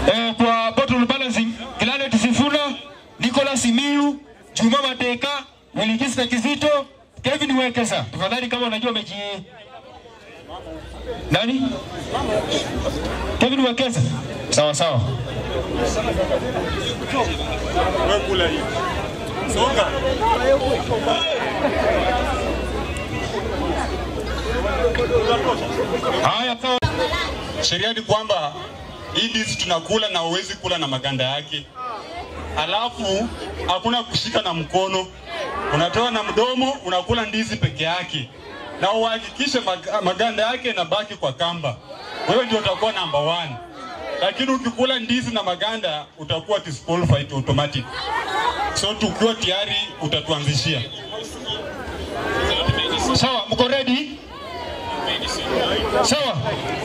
eh, kwa bottle balancing Clanet Sifuna, Nicholas Miu, Juma Mateka, Wilikista Kizito, Kevin Wekesa. Tafadhali kama unajua mechi nani? Kevin Wekesa. Sawa sawa. Wewe kula hii. Songa. Haya sawa. Sheria ni kwamba hii ndizi tunakula na huwezi kula na maganda yake, alafu hakuna kushika na mkono, unatoa na mdomo, unakula ndizi peke yake, na uhakikishe mag- maganda yake yanabaki kwa kamba. Wewe ndio utakuwa number one, lakini ukikula ndizi na maganda utakuwa disqualified automatic. So tukiwa tayari utatuanzishia. Sawa, mko ready? Sawa.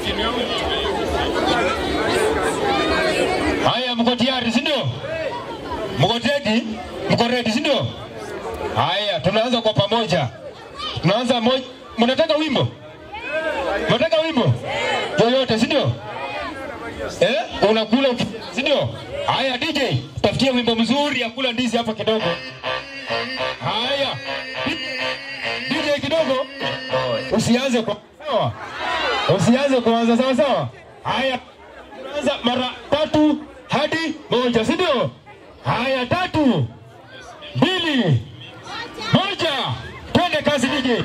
Haya, mko tayari, si ndio? Mko ready? Mko ready, si ndio? Haya, tunaanza kwa pamoja. Tunaanza moja. Mnataka wimbo? Mnataka wimbo? Yoyote, si ndio? Eh? Unakula uki- si ndio? Haya DJ, tafutie wimbo mzuri ya kula ndizi hapa kidogo. Haya. DJ kidogo. Usianze kwa sawa. Usianze kuanza sawa sawa. Haya. Tunaanza mara tatu hadi moja, si ndio? Haya, tatu, mbili, moja. Twende kazi DJ.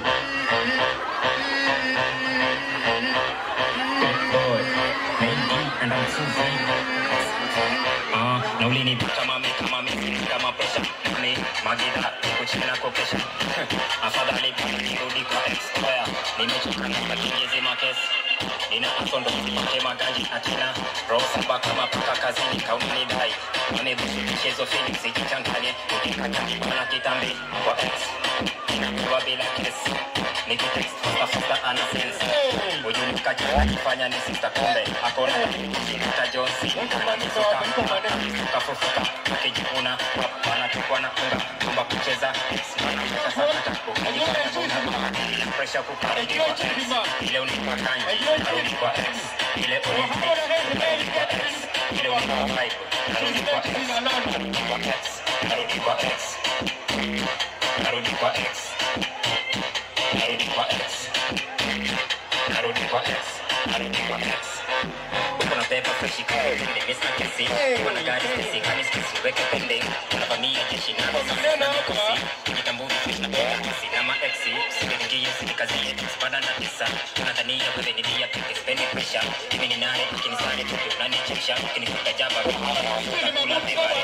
Ah, na ulinipita mami kama mimi kama pesha mami magida niko chini na kopesha afadhali kama nirudi kwa ex oya nimechoka na makingezi makesi nina asondo nipate maganji na tena roho saba kama paka kazini kaunini dai wamebusu michezo Phoenix ikichanganye ukikatani bana kitambi kwa ex inakuwa bila kesi nikitext fasta fasta ana sense ujulikaji akifanya ni sista kumbe akona kinita Johnson anamisuka anamisuka fufuka akijikuna wanatupwa na unga kwamba kucheza wanamweka sakata ukajifanya pressure kukarudi kwa ex ile unipa kanyi karudi kwa ex ile unipa karudi kwa ex ile unipa vibe karudi kwa ex karudi kwa ex karudi kwa ex karudi kwa ex karudi kwa ex karudi kwa ex uko na pepa fresh kama vile mesa kesi wana gari kesi kama kesi weke pende unavamia jeshi na na kosi kujitambua fresh na pepa kesi na ma ex sikiingia sikazi yetu spada na tisa unadhania wewe ni dia peke spend pressure mimi ni nani ukinisani tu unanichekesha ukinikuta jaba kula vibaya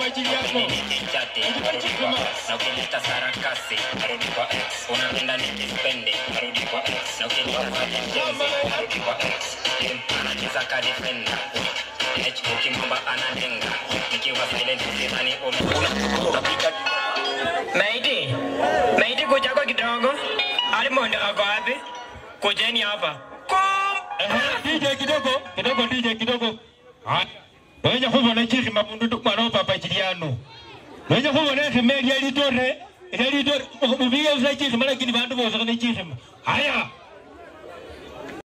na ukileta sarakasi arudi kwa x unapenda nikispende arudi kwa x na ukileta sajenzi arudi kwa x anacheza kadifenda ukimwomba analenga nikiwa silent sidhani unapiga Maiti, maiti kuja kwa kidogo. Alimondo ako wapi? Kujeni hapa. Ehe, DJ kidogo, kidogo DJ kidogo. Haya. Wenye kubona chiri mabundu tukwana papa chiriano. Wenye kubona khimeli ali tore, ali tore. Mubiga usa chiri mala kini bandu bosa kana chiri. Haya.